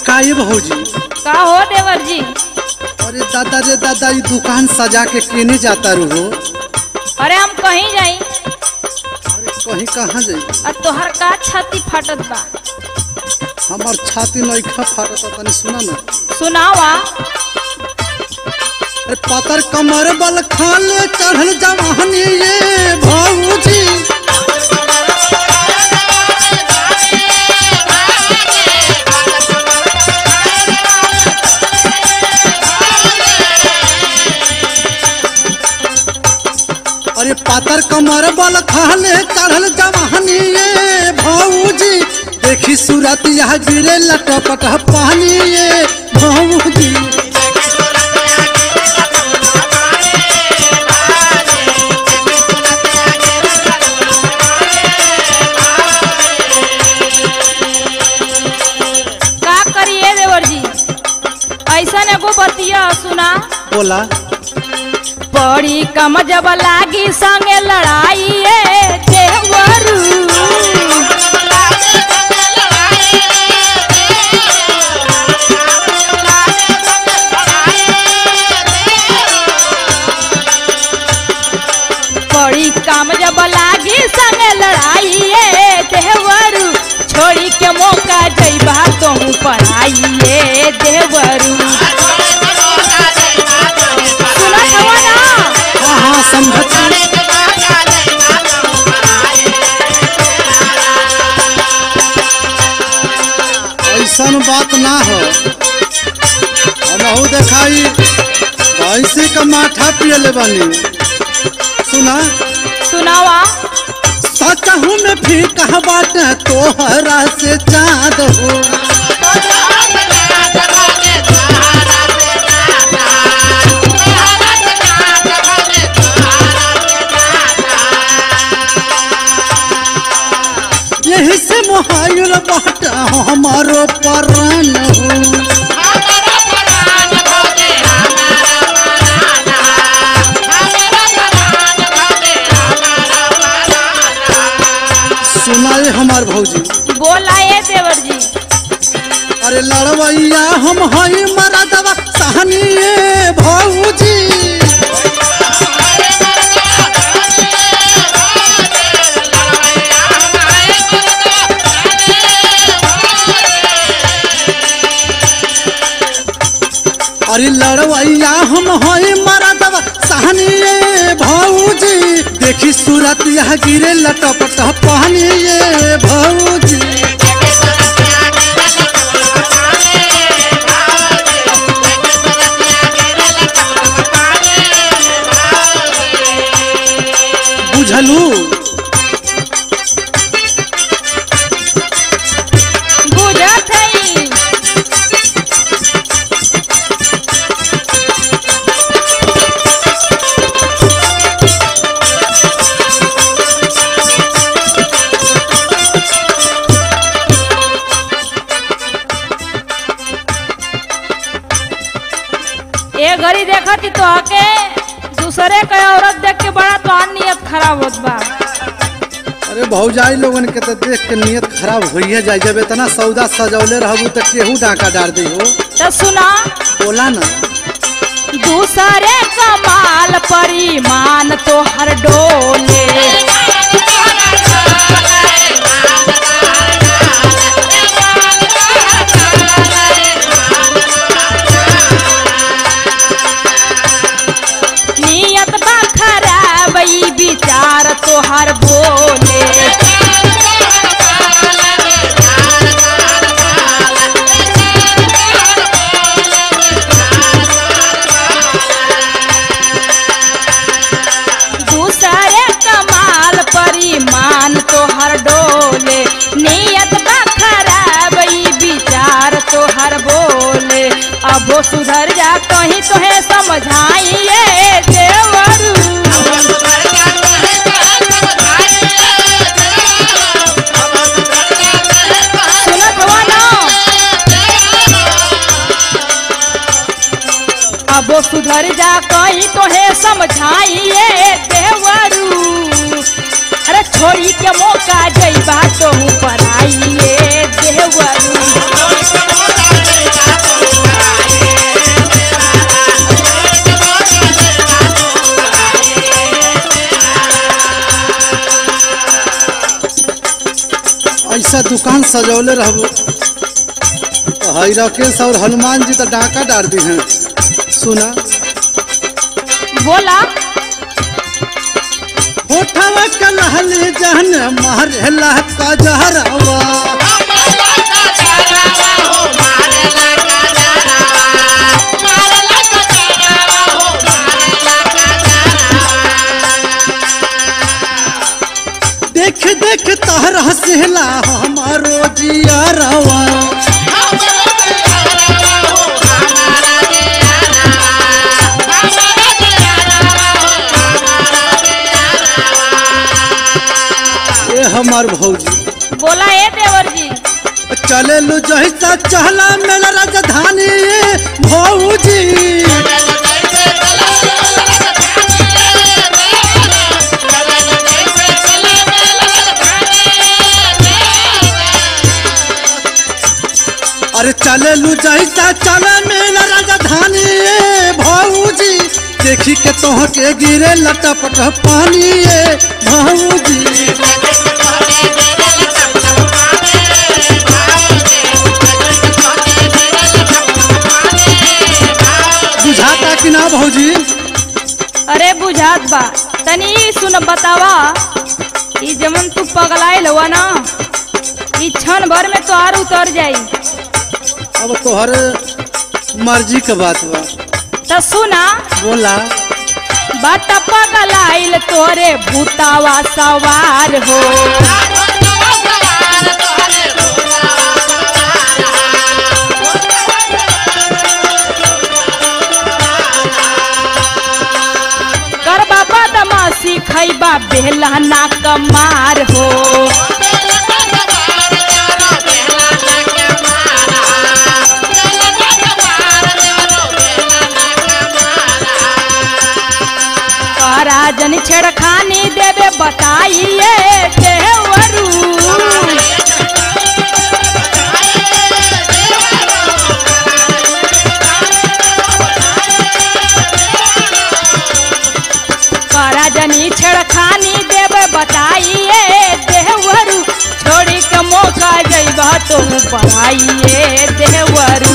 का ये भौजी का हो देवर जी अरे दादा रे दादा ये दुकान सजा के केने जाता रहो अरे हम कहीं जाई अरे कहीं कहाँ जाई और तोहर का छाती फाटत बा हमार छाती नईखा फाटता तनी सुना ना सुनावा अरे पातर कमर बल खाले चढ़ल जवानी ये भौजी अरे पातर कमर बल खाले चढ़ल जवानी ये भौजी देखी सूरत यह गिरे लटपट पानी ये भौजी का करिए देवर जी ऐसा एगो बतिया सुना बोला बड़ी कम जब लागी संगे लड़ाई ये देवरू बड़ी काम जब लागी संगे लड़ाई ये देवरू छोड़ी के मौका जइबा कहूँ पढ़ाइए देवरू सुना हवा ना हाँ हाँ समझत ऐसन बात ना हो हमहू देखाई भैंसी का माठा पियले बानी सुना सुनावा सचहू में फीका बाट तोहरा से चाँद हो यही से मोहाइल बाट हमारो परान हो सुनाए हमार भौजी बोला ये देवर जी अरे लड़वैया हम हई मरा दवा सहनी ये भौजी अरे लड़वैया हम हई मरा दवा सहनी ये भौजी देखी सूरत यह गिरे लटपट पहनी ये भौजी बुझलू बुझत हई ए घड़ी देखती तो आके दूसरे के औरत देख के बड़ा तो नियत खराब होत बा अरे भौजाई लोगन के तो देख के नियत खराब होइए जाए जब इतना सौदा सजौले रहबू तो केहू डाका डार दी हो तो सुना बोला ना दूसरे कमाल परिमान तो हर डोले नियत बा खराब ई विचार तो हर बोले दूसरे कमाल परिमान तो हर डोले नियत बा खराब ई विचार तो हर बोले अब वो सुधर जा कहीं तो है समझाइए देवरू सुनत हुआ ना अब वो सुधर जा कहीं तो है समझाइए देवरू अरे छोड़ी के मौका जइबा तो पर आइए देवरू अच्छा दुकान सजौले रहबो तो हई राकेश और हनुमान जी तो डाका डार दी हैं सुना बोला होठवा कलहले जहन मारेला कजहरवा देख देख तहर हसेला हमारो जियरवा ए हमार भौजी बोला ए देवर जी चले लू जहिसा चहला मेला राजधानी भौजी अरे चले लू जहिसा चले मेला राजधानी भौजी देखी के तोह के गिरे लटपट पानी भौजी बुझाता कि ना भौजी अरे बुझात बा तनी ई सुन बतावा ई जमन तू पगलाइल हुआ ना ई क्षण भर में तोहार उतर जाई अब तोहर मर्जी के बात बा तो सुना बोला बट पगलाइल तोरे भूतावा सवार हो करबा बदमाशी खैबा बेला ना कमार हो राजन छेड़खानी देवे बताइए देवरू राजनी छेड़खानी देवे बताइए देवरू छोड़ी के मौका जइबा तो पढ़ाइए देवरू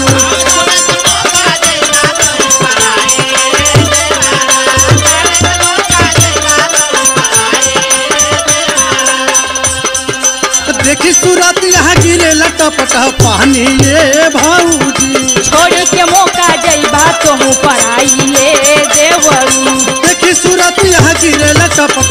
देखी सूरत यहाँ गिरे लटपट पानी ये भौजी छोड़ के मौका जइबा तो पढ़ाइए देवरू देखी सूरत यहाँ गिरे लटपट